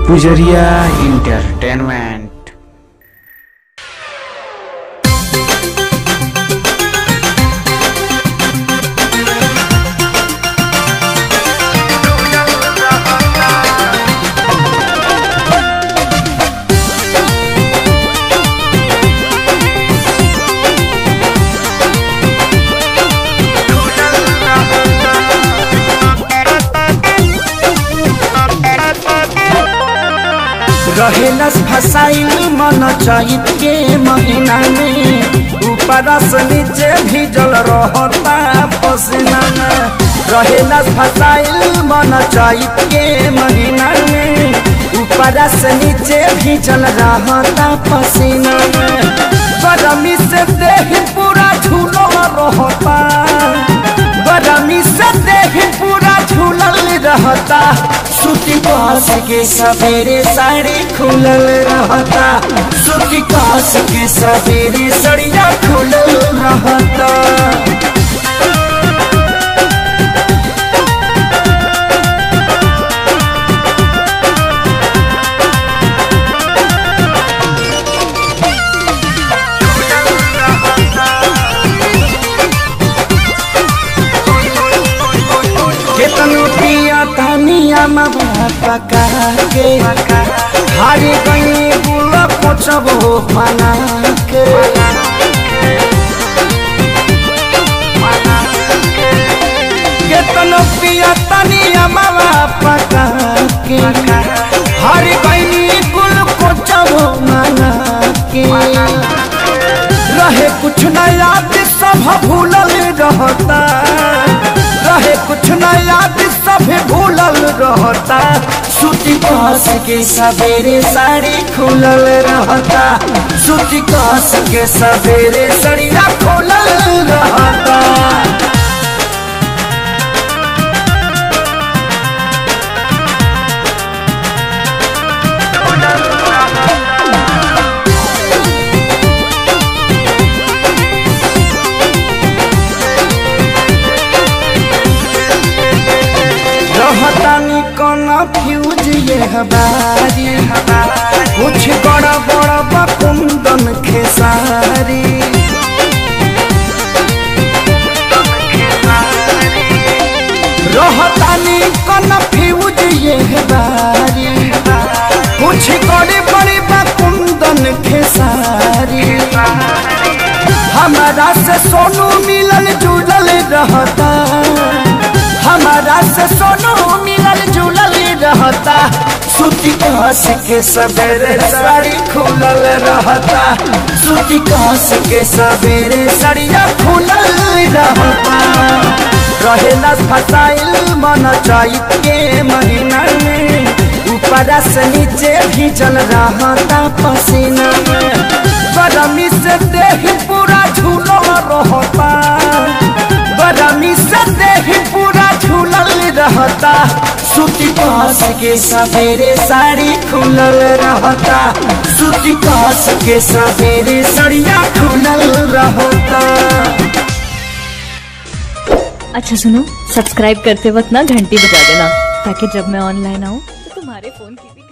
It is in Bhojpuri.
पुजरिया इंटरटेनमेंट रहेलस फसाइल मन चैत के महीना में ऊपर से नीचे भीजल रहता पसीना में रहेलस फसाइल मन चैत के महीना में ऊपर से नीचे भीजल रहता पसीना में गरमी से देह पूरा झूलो रहता गरमी से देह पूरा झूलल रहता सूती कास के सवेरे साड़ी खुलल रहता सूती कास के सवेरे सड़िया खुलल रहता केतनो पिया तनिया मवा पका के हारी गई बुल पोछब हो बना के केतनो पिया तनिया मवा पका के हारी गई बुल पोछब हो बना के रहे कुछ न याद सब भूलल रहता रहे कुछ न याद सब भूलल रहता सूती कास के सवेरे साड़ी खुलल रहता सूती कास के सवेरे सड़िया खुलल रहता रहतानी कौन फ्यूज ये हमारी कुछ बड़ा बड़ा बकुंदन खेसारी रहतानी कौन फ्यूज ये हमारी कुछ बड़ी बड़ी बकुंदन खेसारी हमारा से सोनू मिलल जुलल रहता हमारा से सोनू मिलल जुलल रहता सूती कास के सवेरे साड़ी खुलल रहता सूती कास के सवेरे साड़िया खुलल रहता रहेला फसाइल मन चैत के महीना में ऊपर से नीचे भीजल रहता पसीना में गरमी से देह पूरा झूलो रहता गरमी से देह पूरा झूलल रहता सूती कास के सवेरे साड़ी खुलल रहता सूती कास के सवेरे सड़िया खुलल रहता अच्छा सुनो सब्सक्राइब करते वक्त ना घंटी बजा देना ताकि जब मैं ऑनलाइन आऊँ तो तुम्हारे फोन की भी